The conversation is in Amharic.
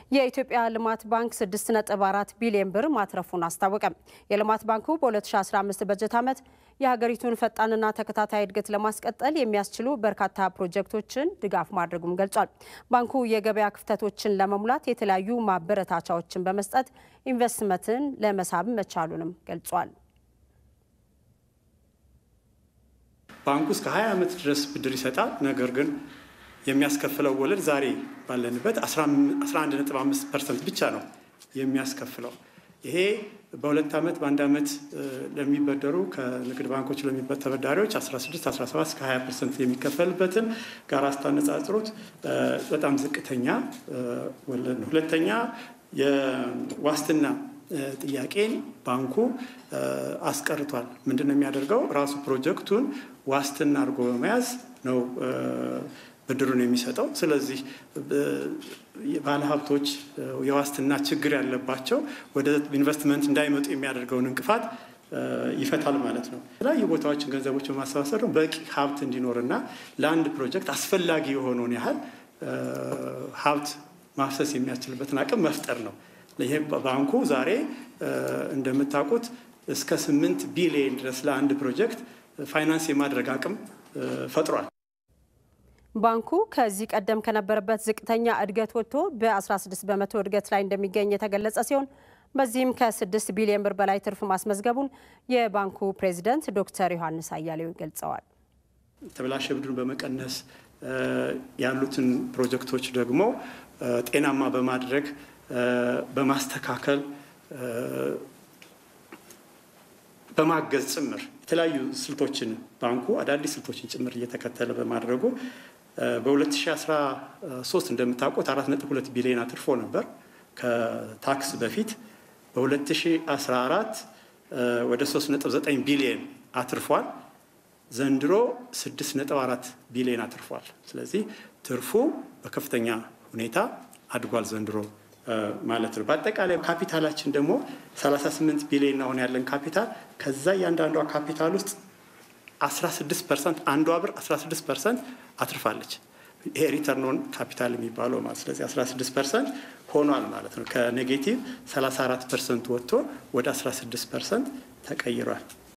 የኢትዮጵያ ልማት ባንክ 6.4 ቢሊዮን ብር ማትረፉን አስታወቀ። የልማት ባንኩ በ2015 በጀት ዓመት የሀገሪቱን ፈጣንና ተከታታይ እድገት ለማስቀጠል የሚያስችሉ በርካታ ፕሮጀክቶችን ድጋፍ ማድረጉም ገልጿል። ባንኩ የገበያ ክፍተቶችን ለመሙላት የተለያዩ ማበረታቻዎችን በመስጠት ኢንቨስትመንትን ለመሳብ መቻሉንም ገልጿል። ባንኩ እስከ 20 ዓመት ድረስ ብድር ይሰጣል። ነገር ግን የሚያስከፍለው ወለድ ዛሬ ባለንበት 11.5 ፐርሰንት ብቻ ነው የሚያስከፍለው። ይሄ በሁለት ዓመት በአንድ ዓመት ለሚበደሩ ከንግድ ባንኮች ለሚበ ተበዳሪዎች 16፣ 17 እስከ 20 ፐርሰንት የሚከፈልበትን ጋር ስታነጻጽሩት በጣም ዝቅተኛ ወለድ ነው። ሁለተኛ የዋስትና ጥያቄን ባንኩ አስቀርቷል። ምንድን ነው የሚያደርገው? ራሱ ፕሮጀክቱን ዋስትና አድርጎ በመያዝ ነው ብድሩን የሚሰጠው። ስለዚህ ባለሀብቶች የዋስትና ችግር ያለባቸው ወደ ኢንቨስትመንት እንዳይመጡ የሚያደርገውን እንቅፋት ይፈታል ማለት ነው። የተለያዩ ቦታዎችን ገንዘቦች በማሰባሰብ ነው በቂ ሀብት እንዲኖርና ለአንድ ፕሮጀክት አስፈላጊ የሆነውን ያህል ሀብት ማፍሰስ የሚያስችልበትን አቅም መፍጠር ነው። ይሄ ባንኩ ዛሬ እንደምታውቁት እስከ ስምንት ቢሊዮን ድረስ ለአንድ ፕሮጀክት ፋይናንስ የማድረግ አቅም ፈጥሯል። ባንኩ ከዚህ ቀደም ከነበረበት ዝቅተኛ እድገት ወጥቶ በ16 በመቶ እድገት ላይ እንደሚገኝ የተገለጸ ሲሆን በዚህም ከ6 ቢሊዮን ብር በላይ ትርፍ ማስመዝገቡን የባንኩ ፕሬዚደንት ዶክተር ዮሐንስ አያሌው ገልጸዋል። የተበላሸ ብድሩን በመቀነስ ያሉትን ፕሮጀክቶች ደግሞ ጤናማ በማድረግ በማስተካከል በማገዝ ጭምር የተለያዩ ስልቶችን ባንኩ አዳዲስ ስልቶችን ጭምር እየተከተለ በማድረጉ በ2013 እንደምታውቁት 4.2 ቢሊዮን አትርፎ ነበር ከታክስ በፊት። በ2014 ወደ 3.9 ቢሊዮን አትርፏል። ዘንድሮ 6.4 ቢሊዮን አትርፏል። ስለዚህ ትርፉ በከፍተኛ ሁኔታ አድጓል ዘንድሮ ማለት ነው። በአጠቃላይ ካፒታላችን ደግሞ 38 ቢሊዮን አሁን ያለን ካፒታል ከዛ እያንዳንዷ ካፒታል ውስጥ 16 ፐርሰንት አንዷ ብር 16 ፐርሰንት አትርፋለች። ይሄ ሪተርን ኦን ካፒታል የሚባለው ማለት ስለዚህ 16 ፐርሰንት ሆኗል ማለት ነው። ከኔጌቲቭ 34 ፐርሰንት ወጥቶ ወደ 16 ፐርሰንት ተቀይሯል።